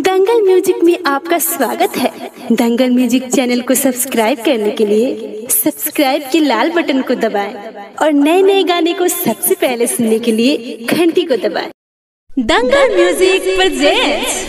दंगल music में आपका स्वागत है दंगल म्यूजिक चैनल को सब्सक्राइब करने के लिए सब्सक्राइब के लाल बटन को दबाएं और नए नए गाने को सबसे पहले सुनने के लिए घंटी को दबाएं दंगल म्यूजिक प्रेजेंट्स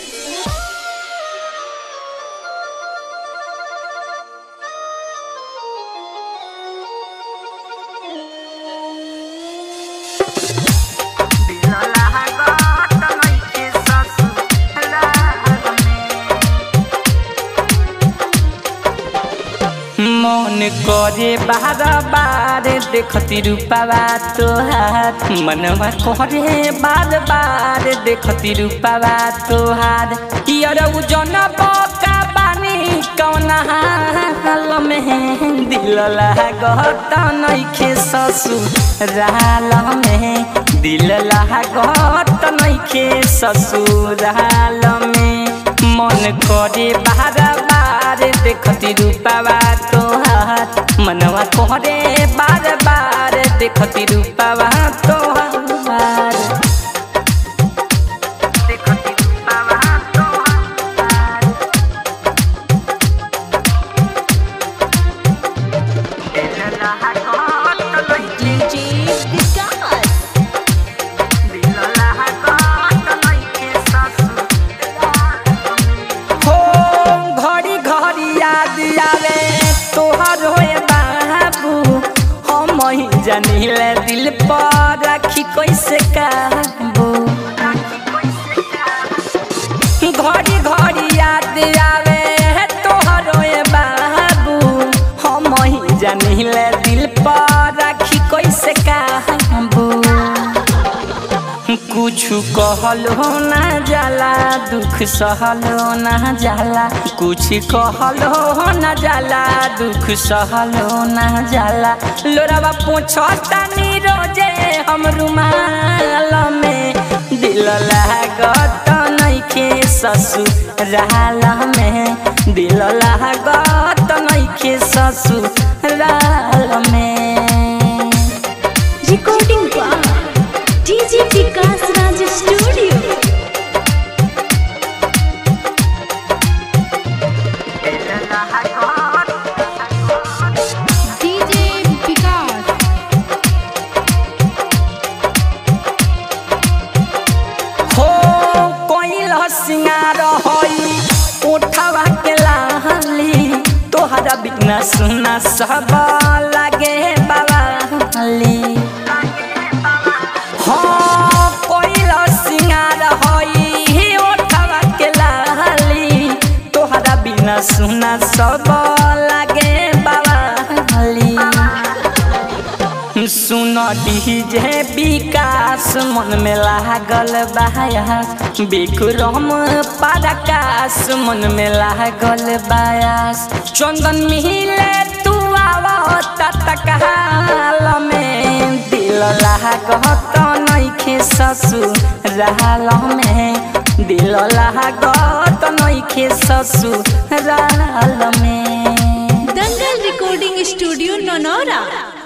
मन करे बार बार देखती रूपावा तोहार मनवा करे बार बार देखती रूपावा तोहार यार जन बका बानी कौन हाल में दिल लागत नइखे ससुराल में दिल लागत नइखे ससुराल में मन करे बार बार देखती रूपावा तोहार मनवा कोहरे बार बार देखती रूपावा तोहार देखती रूपावा तोहार दिल लागत नइखे दिल लागत नइखे ससुराल हो घड़ी घड़ी याद आवे तोहर होए बाबू हम ही जानिले दिल पर राखी कैसे काबू घड़ी घड़ी याद आवे तोहर होए बाबू हम ही जानिले दिल पर राखी कैसे काबू कुछ कहलो ना जाला दुख सहलो ना जाला कुछ कहलो ना जाला दुख सहलो ना जाला लोरावा पूछता नी रोजे हम रुमाल में दिल लागत नइखे ससुराल में दिल लागत नइखे ससुराल में recording DJ Vikas Raj studio DJ Vikas हो कोइल सिंगार होई उठावा के लाली तोहरा बिना सुना सब लागे बाबाली हाँ कोइल सिंगार होई उठावा के लाली तोहरा बिना सुना सब लागे बाबाली सुन डीजे विकास मन में लागल बायास विक्रम पराकाश मन में लागल बायास चंदन मिले तू आवता तकाल में दिल लागत नइखे ससुराल में दिल लागत नइखे ससुराल में दंगल रिकॉर्डिंग स्टूडियो ननौरा